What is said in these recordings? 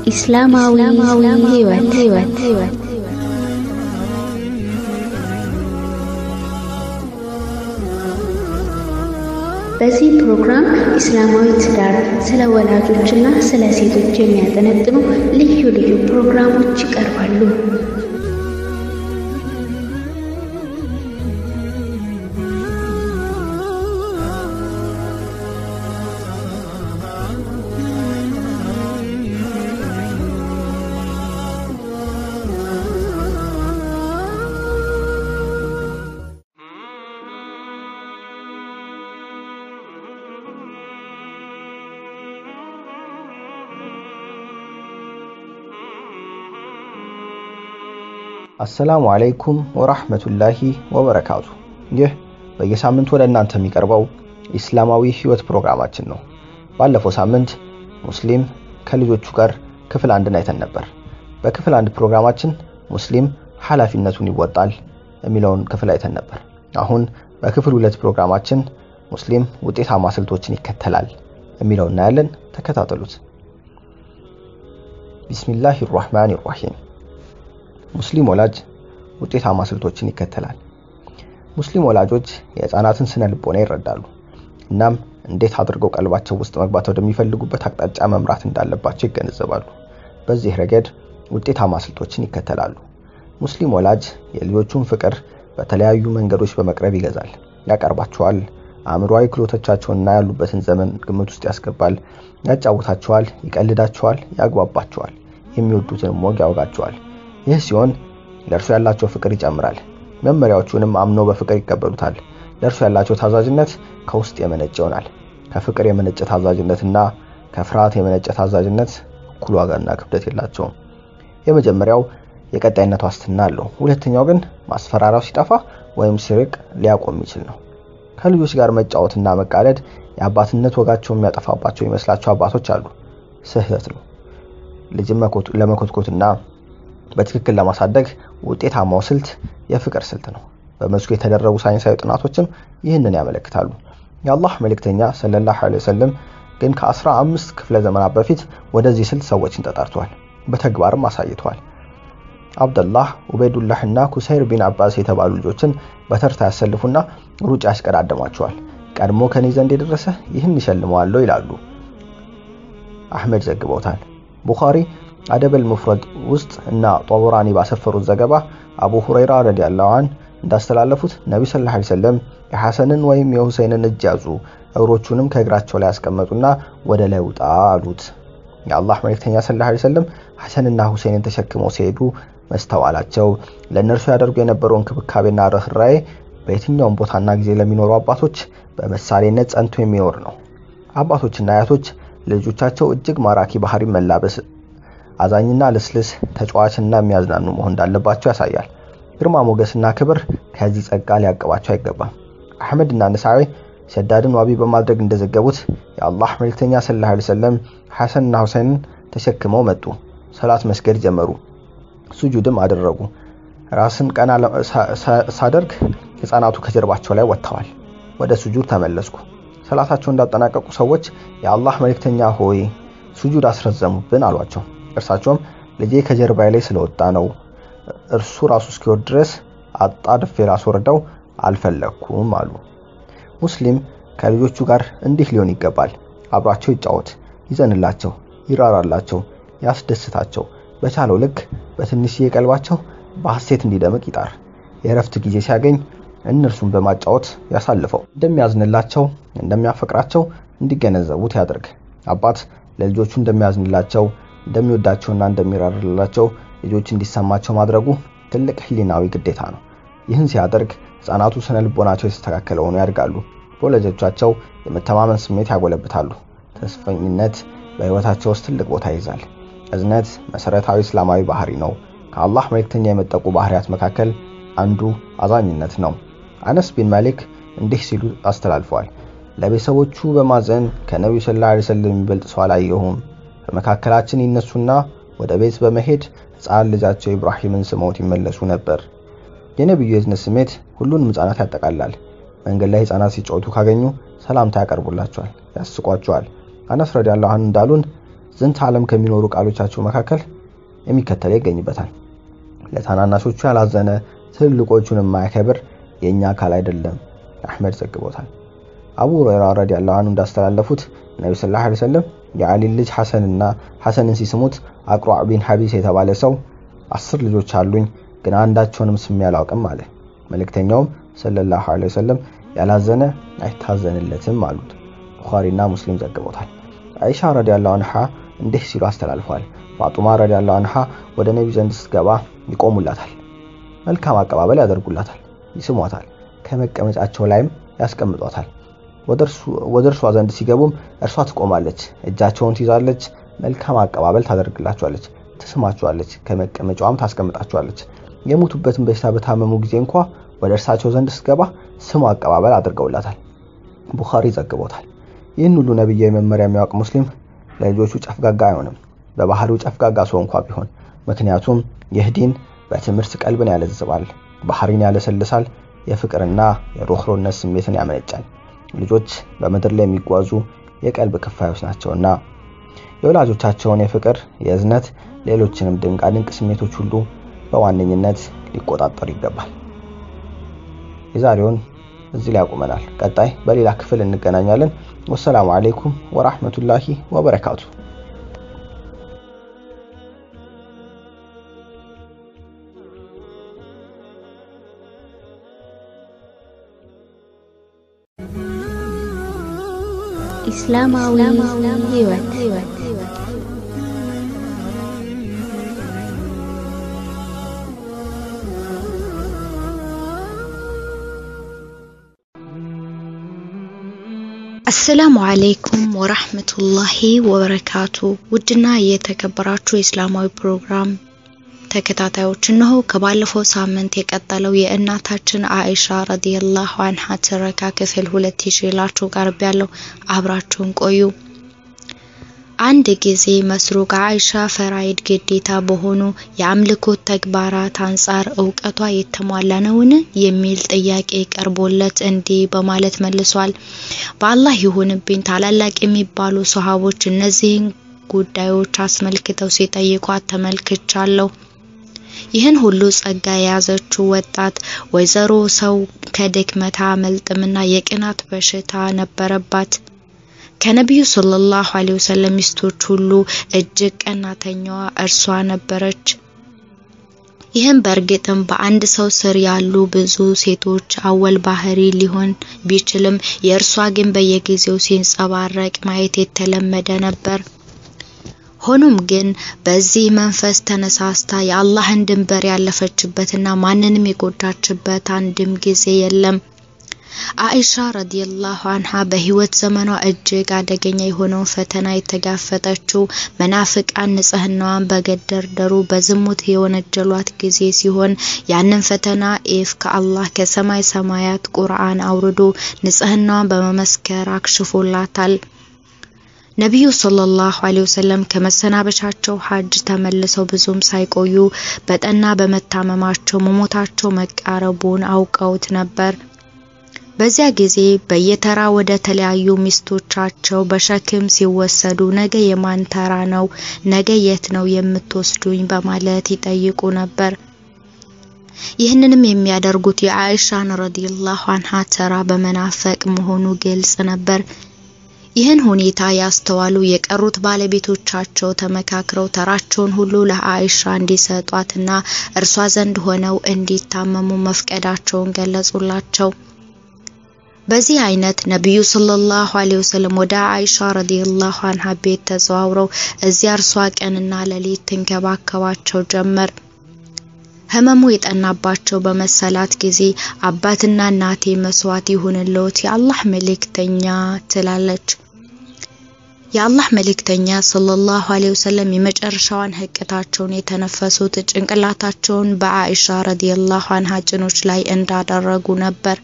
ኢስላማዊ ህይወት ህይወት ህይወት በዚህ ፕሮግራም ኢስላማዊ ትዳር፣ ስለ ወላጆችና ስለ ሴቶች የሚያጠነጥኑ ልዩ ልዩ ፕሮግራሞች ይቀርባሉ። አሰላሙ አለይኩም ወራህመቱላሂ ወበረካቱ። ይህ በየሳምንቱ ወደ እናንተ የሚቀርበው ኢስላማዊ ህይወት ፕሮግራማችን ነው። ባለፈው ሳምንት ሙስሊም ከልጆቹ ጋር ክፍል አንድን አይተን ነበር። በክፍል አንድ ፕሮግራማችን ሙስሊም ኃላፊነቱን ይወጣል የሚለውን ክፍል አይተን ነበር። አሁን በክፍል ሁለት ፕሮግራማችን ሙስሊም ውጤታማ ስልቶችን ይከተላል የሚለው እናያለን። ተከታተሉት። ቢስሚላሂ ራህማን ራሂም ሙስሊም ወላጅ ውጤታማ ስልቶችን ይከተላል። ሙስሊም ወላጆች የህፃናትን ስነ ልቦና ይረዳሉ። እናም እንዴት አድርገው ቀልባቸው ውስጥ መግባት ወደሚፈልጉበት አቅጣጫ መምራት እንዳለባቸው ይገነዘባሉ። በዚህ ረገድ ውጤታማ ስልቶችን ይከተላሉ። ሙስሊም ወላጅ የልጆቹን ፍቅር በተለያዩ መንገዶች በመቅረብ ይገዛል፣ ያቀርባቸዋል። አእምሯዊ ክህሎቶቻቸውንና ያሉበትን ዘመን ግምት ውስጥ ያስገባል፣ ያጫውታቸዋል፣ ይቀልዳቸዋል፣ ያግባባቸዋል፣ የሚወዱትንም ወግ ያወጋቸዋል። ይህ ሲሆን ለእርሱ ያላቸው ፍቅር ይጨምራል። መመሪያዎቹንም አምነው በፍቅር ይቀበሉታል። ለእርሱ ያላቸው ታዛዥነት ከውስጥ የመነጨ ይሆናል። ከፍቅር የመነጨ ታዛዥነትና ከፍርሃት የመነጨ ታዛዥነት እኩል ዋጋና ክብደት የላቸውም። የመጀመሪያው የቀጣይነት ዋስትና አለው። ሁለተኛው ግን ማስፈራሪያው ሲጠፋ ወይም ሲርቅ ሊያቆም የሚችል ነው። ከልጆች ጋር መጫወትና መቃለድ የአባትነት ወጋቸው የሚያጠፋባቸው ይመስላቸው አባቶች አሉ። ስህተት ነው። ልጅን ለመኮትኮትና በትክክል ለማሳደግ ውጤታማው ስልት የፍቅር ስልት ነው። በመስኩ የተደረጉ ሳይንሳዊ ጥናቶችም ይህንን ያመለክታሉ። የአላህ መልእክተኛ ሰለላሁ ዐለይሂ ወሰለም ግን ከአስራ አምስት ክፍለ ዘመናት በፊት ወደዚህ ስልት ሰዎችን ተጠርተዋል፣ በተግባርም አሳይተዋል። አብደላህ፣ ኡበይዱላህ እና ኩሰይር ቢን አባስ የተባሉ ልጆችን በተርታ ያሰልፉና ሩጫ ያስቀዳደሟቸዋል። ቀድሞ ከኔ ዘንድ የደረሰ ይህን ይሸልመዋለሁ ይላሉ። አህመድ ዘግበውታል። ቡኻሪ አደበል ሙፍረድ ውስጥ እና ጦበራኒ ባሰፈሩት ዘገባ አቡ ሁረይራ ረዲያላሁ ዐን እንዳስተላለፉት ነቢ ሰለላሁ ዐለይሂ ወሰለም የሐሰንን ወይም የሁሰይንን እጅ ያዙ፣ እግሮቹንም ከእግራቸው ላይ ያስቀመጡና ወደ ላይ ውጣ አሉት። የአላህ መልእክተኛ ሰለላሁ ዐለይሂ ወሰለም ሐሰንና ሁሴንን ተሸክመው ሲሄዱ መስተዋላቸው ለእነርሱ ያደርጉ የነበረው እንክብካቤና ርኅራዬ በየትኛውም ቦታና ጊዜ ለሚኖሩ አባቶች በምሳሌነት ጸንቶ የሚኖር ነው። አባቶችና አያቶች ልጆቻቸው እጅግ ማራኪ ባህሪ መላበስ አዛኝና ልስልስ ተጫዋችና የሚያዝናኑ መሆን እንዳለባቸው ያሳያል። ግርማ ሞገስና ክብር ከዚህ ጸጋ ሊያቀባቸው አይገባም። አሕመድና ነሳዊ ሸዳድን ዋቢ በማድረግ እንደዘገቡት የአላህ መልእክተኛ ሰለላሁ ዐለይሂ ወሰለም ሐሰንና ሁሴንን ተሸክመው መጡ። ሰላት መስገድ ጀመሩ። ሱጁድም አደረጉ። ራስን ቀና ሳደርግ ሕፃናቱ ከጀርባቸው ላይ ወጥተዋል። ወደ ሱጁድ ተመለስኩ። ሰላታቸው እንዳጠናቀቁ ሰዎች የአላህ መልእክተኛ ሆይ ሱጁድ አስረዘሙብን አሏቸው። እርሳቸውም ልጄ ከጀርባዬ ላይ ስለወጣ ነው፣ እርሱ ራሱ እስኪወርድ ድረስ አጣድፌ ላስወርደው አልፈለግኩም አሉ። ሙስሊም ከልጆቹ ጋር እንዲህ ሊሆን ይገባል። አብሯቸው ይጫወት፣ ይዘንላቸው፣ ይራራላቸው፣ ያስደስታቸው። በቻለው ልክ በትንሽዬ ቀልባቸው በሐሴት እንዲደምቅ ይጣር። የእረፍት ጊዜ ሲያገኝ እነርሱን በማጫወት ያሳልፈው። እንደሚያዝንላቸው፣ እንደሚያፈቅራቸው እንዲገነዘቡት ያድርግ። አባት ለልጆቹ እንደሚያዝንላቸው እንደሚወዳቸውና እንደሚራርላቸው ልጆች እንዲሰማቸው ማድረጉ ትልቅ ህሊናዊ ግዴታ ነው። ይህን ሲያደርግ ህፃናቱ ስነ ልቦናቸው የተስተካከለ ሆኖ ያድጋሉ። በወላጆቻቸው የመተማመን ስሜት ያጎለብታሉ። ተስፈኝነት በህይወታቸው ውስጥ ትልቅ ቦታ ይይዛል። እዝነት መሰረታዊ እስላማዊ ባህሪ ነው። ከአላህ መልእክተኛ የመጠቁ ባህሪያት መካከል አንዱ አዛኝነት ነው። አነስ ቢን ማሊክ እንዲህ ሲሉ አስተላልፈዋል። ለቤተሰቦቹ በማዘን ከነቢዩ ሰለላሁ ዐለይሂ ወሰለም የሚበልጥ ሰው አላየሁም። በመካከላችን ይነሱና ወደ ቤት በመሄድ ህፃን ልጃቸው ኢብራሂምን ስመውት ይመለሱ ነበር። የነቢዩ የእዝነት ስሜት ሁሉንም ህፃናት ያጠቃልላል። መንገድ ላይ ህፃናት ሲጫወቱ ካገኙ ሰላምታ ያቀርቡላቸዋል፣ ያስቋቸዋል። አነስ ረዲያላሁ ዐንሁ እንዳሉን ዝንተ ዓለም ከሚኖሩ ቃሎቻቸው መካከል የሚከተለው ይገኝበታል። ለታናናሾቹ ያላዘነ ትልልቆቹን የማያከብር የእኛ አካል አይደለም። አሕመድ ዘግቦታል። አቡ ሁረይራ ረዲየላሁ ዐንሁ እንዳስተላለፉት ነቢ ሰለላሁ ዐለይሂ ወሰለም የአሊን ልጅ ሐሰንና ሐሰንን ሲስሙት አቅሯዕ ቢን ሐቢስ የተባለ ሰው አስር ልጆች አሉኝ፣ ግን አንዳቸውንም ስሜ አላውቅም አለ። መልእክተኛውም ሰለላሁ ዐለይሂ ወሰለም ያላዘነ አይታዘንለትም አሉት። ቡኻሪና ሙስሊም ዘግቦታል። አይሻ ረዲየላሁ ዐንሃ እንዲህ ሲሉ አስተላልፈዋል። ፋጡማ ረዲየላሁ ዐንሃ ወደ ነቢ ዘንድ ስትገባ ይቆሙላታል፣ መልካም አቀባበል ያደርጉላታል፣ ይስሟታል፣ ከመቀመጫቸው ላይም ያስቀምጧታል። ወደ እርሷ ዘንድ ሲገቡም እርሷ ትቆማለች፣ እጃቸውን ትይዛለች፣ መልካም አቀባበል ታደርግላቸዋለች፣ ትስማቸዋለች፣ ከመቀመጫዋም ታስቀምጣቸዋለች። የሞቱበትን በሽታ በታመሙ ጊዜ እንኳ ወደ እርሳቸው ዘንድ ስትገባ ስሙ አቀባበል አድርገውላታል። ቡኻሪ ዘግቦታል። ይህን ሁሉ ነብያዊ መመሪያ የሚያውቅ ሙስሊም ለልጆቹ ጨፍጋጋ አይሆንም፣ በባህሪው ጨፍጋጋ ሰው እንኳ ቢሆን። ምክንያቱም ይህ ዲን በትምህርት ቀልብን ያለዝባል፣ ባህሪን ያለሰልሳል፣ የፍቅርና የሮህሮነት ስሜትን ያመነጫል። ልጆች በምድር ላይ የሚጓዙ የቀልብ ክፋዮች ናቸውና የወላጆቻቸውን የፍቅር፣ የእዝነት፣ ሌሎችንም ድንቃድንቅ ስሜቶች ሁሉ በዋነኝነት ሊቆጣጠሩ ይገባል። የዛሬውን እዚህ ላይ ያቁመናል። ቀጣይ በሌላ ክፍል እንገናኛለን። ወሰላሙ አለይኩም ወራህመቱላሂ ወበረካቱ። ኢስላማዊ ህይወት አሰላሙ አለይኩም ወራህመቱላሂ ወበረካቱ። ውድና የተከበራችሁ የእስላማዊ ፕሮግራም ተከታታዮች እነሆ ከባለፈው ሳምንት የቀጠለው የእናታችን አኢሻ ረዲየላሁ አንሃ ትረካ ክፍል ሁለት ይዤላችሁ ቀርብ ያለው አብራችሁን ቆዩ። አንድ ጊዜ መስሩቅ አኢሻ ፈራይድ ግዴታ በሆኑ የአምልኮት ተግባራት አንጻር እውቀቷ የተሟላ ነውን የሚል ጥያቄ ቀርቦለት እንዲህ በማለት መልሷል። በአላህ ይሁንብኝ ታላላቅ የሚባሉ ሰሃቦች እነዚህን ጉዳዮች አስመልክተው ሲጠይቋት ተመልክቻለሁ። ይህን ሁሉ ጸጋ የያዘችው ወጣት ወይዘሮ ሰው ከድክመት አያመልጥምና የቅናት በሽታ ነበረባት። ከነቢዩ ሰለላሁ ዐለይሂ ወሰለም ሚስቶች ሁሉ እጅግ ቀናተኛዋ እርሷ ነበረች። ይህም በእርግጥም በአንድ ሰው ስር ያሉ ብዙ ሴቶች አወል ባህሪ ሊሆን ቢችልም የእርሷ ግን በየጊዜው ሲንጸባረቅ ማየት የተለመደ ነበር። ሆኖም ግን በዚህ መንፈስ ተነሳስታ የአላህን ድንበር ያለፈችበትና ማንንም የጎዳችበት አንድም ጊዜ የለም። አኢሻ ረዲየላሁ አንሃ በህይወት ዘመኗ እጅግ አደገኛ የሆነውን ፈተና የተጋፈጠችው መናፍቃን ንጽህናዋን በገደርደሩ በዝሙት የወነጀሏት ጊዜ ሲሆን ያንን ፈተና ኢፍ ከአላህ ከሰማይ ሰማያት ቁርአን አውርዶ ንጽህናዋን በመመስከር አክሽፎላታል። ነቢዩ ሰለላሁ ዐለይሂ ወሰለም ከመሰናበቻቸው ሀጅ ተመልሰው ብዙም ሳይቆዩ በጠና በመታመማቸው መሞታቸው መቃረቡን አውቀውት ነበር። በዚያ ጊዜ በየተራ ወደ ተለያዩ ሚስቶቻቸው በሸክም ሲወሰዱ ነገ የማን ተራ ነው? ነገ የት ነው የምትወስዱኝ? በማለት ይጠይቁ ነበር። ይህንንም የሚያደርጉት የአኢሻን ረዲየላሁ አንሃ ተራ በመናፈቅ መሆኑ ግልጽ ነበር። ይህን ሁኔታ ያስተዋሉ የቀሩት ባለቤቶቻቸው ተመካክረው ተራቸውን ሁሉ ለአኢሻ እንዲሰጧትና እርሷ ዘንድ ሆነው እንዲታመሙ መፍቀዳቸውን ገለጹላቸው። በዚህ አይነት ነቢዩ ሰለላሁ ዐለይሂ ወሰለም ወደ አኢሻ ረዲየላሁ አንሃ ቤት ተዘዋውረው እዚያ እርሷ ቀንና ሌሊት ትንከባከባቸው ጀመር። ህመሙ የጠናባቸው በመሰላት ጊዜ አባትና እናቴ መስዋዕት ይሁንልዎት የአላህ መልእክተኛ ትላለች። የአላህ መልእክተኛ ሰለላሁ ዐለይሂ ወሰለም የመጨረሻዋን ህቅታቸውን የተነፈሱት ጭንቅላታቸውን በአኢሻ ረዲየላሁ አንሃ ጭኖች ላይ እንዳደረጉ ነበር።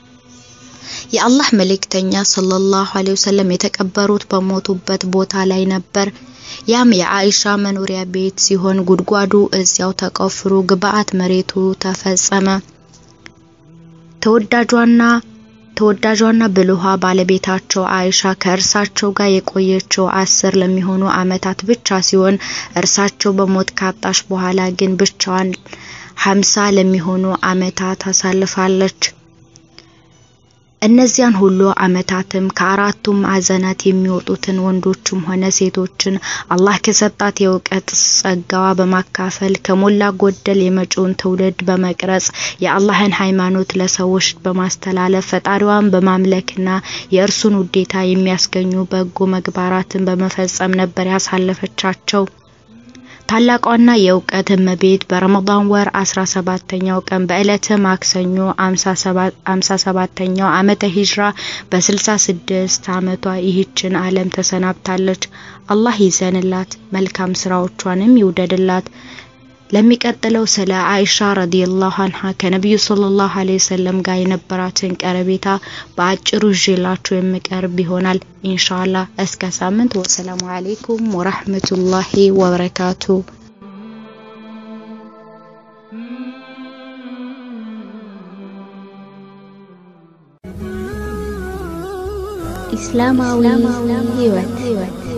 የአላህ መልእክተኛ ሰለላሁ ዐለይሂ ወሰለም የተቀበሩት በሞቱበት ቦታ ላይ ነበር። ያም የአኢሻ መኖሪያ ቤት ሲሆን ጉድጓዱ እዚያው ተቆፍሮ ግብአት መሬቱ ተፈጸመ። ተወዳጇና ተወዳጇና ብልኋ ባለቤታቸው አይሻ ከእርሳቸው ጋር የቆየችው አስር ለሚሆኑ ዓመታት ብቻ ሲሆን እርሳቸው በሞት ካጣች በኋላ ግን ብቻዋን ሀምሳ ለሚሆኑ ዓመታት አሳልፋለች። እነዚያን ሁሉ ዓመታትም ከአራቱም ማዕዘናት የሚወጡትን ወንዶችም ሆነ ሴቶችን አላህ ከሰጣት የእውቀት ጸጋዋ በማካፈል ከሞላ ጎደል የመጪውን ትውልድ በመቅረጽ የአላህን ሃይማኖት ለሰዎች በማስተላለፍ ፈጣሪዋን በማምለክና የእርሱን ውዴታ የሚያስገኙ በጎ መግባራትን በመፈጸም ነበር ያሳለፈቻቸው። ታላቋና የእውቀት እመቤት በረመዳን ወር 17ኛው ቀን በዕለተ ማክሰኞ 57ኛው ዓመተ ሂጅራ በ66 ዓመቷ ይህችን ዓለም ተሰናብታለች። አላህ ይዘንላት፣ መልካም ስራዎቿንም ይውደድላት። ለሚቀጥለው ስለ አይሻ ረዲየላሁ አንሃ ከነቢዩ ሰለላሁ ዐለይሂ ወሰለም ጋር የነበራትን ቀረቤታ በአጭሩ ይዤላችሁ የምቀርብ ይሆናል ኢንሻአላህ። እስከ ሳምንት። ወሰላሙ አለይኩም ወራህመቱላሂ ወበረካቱ። ኢስላማዊ ህይወት